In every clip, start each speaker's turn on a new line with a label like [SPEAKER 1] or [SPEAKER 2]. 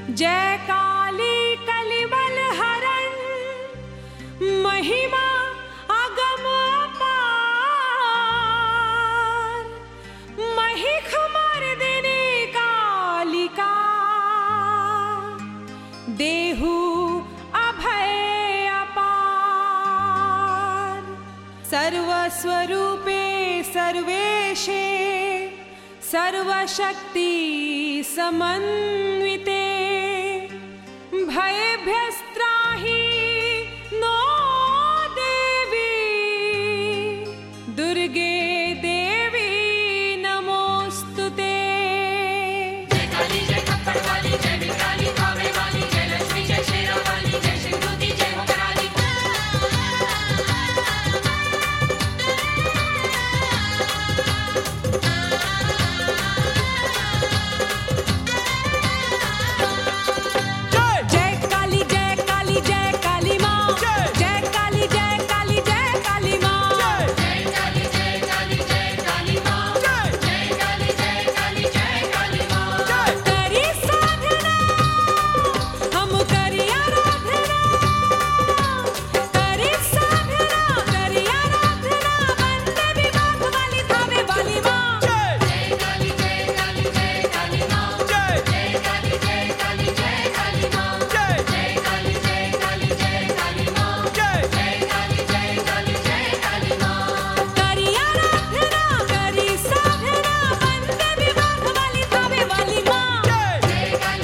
[SPEAKER 1] जय काली कलिबल हरण महिमा अगम अपार महिख मर्दिनी कालिका देहु अभय अपार सर्वस्वरूपे सर्वेशे सर्वशक्ति समन्विते भयभ्यस्त्राहि नो देवी दुर्गे देवी नमोऽस्तु ते जय काली जय काली जय काली माँ जय काली जय काली जय काली माँ करी साधना हम करी आराधना करी साधना करी आराधना वंदे विभाग वाली थावे वाली माँ करी आराधना करी साधना वंदे विभाग वाली थावे वाली माँ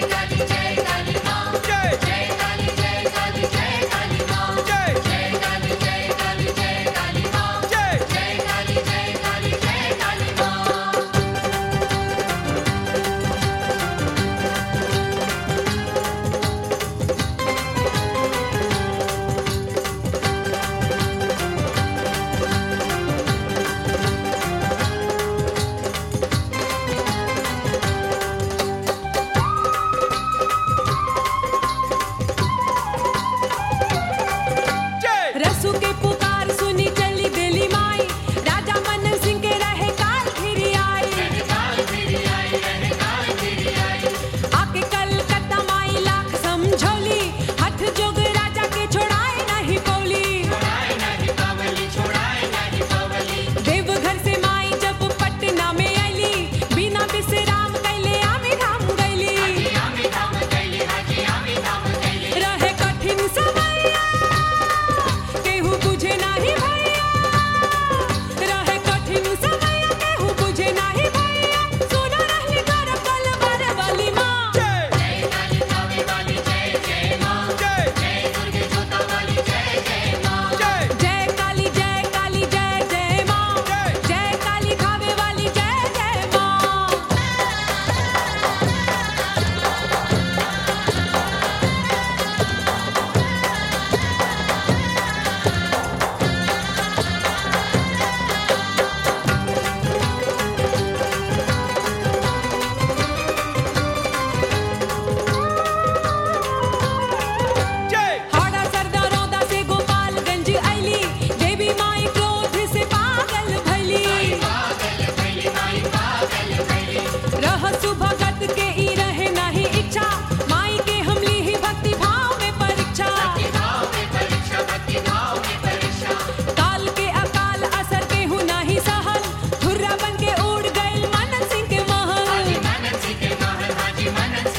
[SPEAKER 1] रसू के पुकार सुनी चली दिली माई राजा मन सिंह के रहे काल फिरी आई आके कलकत्ता माई लाख समझौली हठ जोग राजा के छोड़ाए नहीं पौली देवघर से माई जब पटना में आईली बिना विश्राम कैले आमी धाम गईली रहे कठिन समैया केहू बुझे नाही भैया रहे कठिन समय केहू बुझे नाही भैया सुनो रहली कर कल बर वाली माँ जय काली जय काली जय जय माँ जय काली खावे वाली जय जय माँ हाड़ा सरदा रौदा से गोपालगंज आईली देवी माई क्रोध से पागल भैली रह सुभगत के ई रहे नहीं इच्छा माई के हमली ही भक्ति भाव में परीक्षा काल के अकाल असर के हु नहीं सहल धुर्रा बन के उड़ गइल मनन सिंह के महल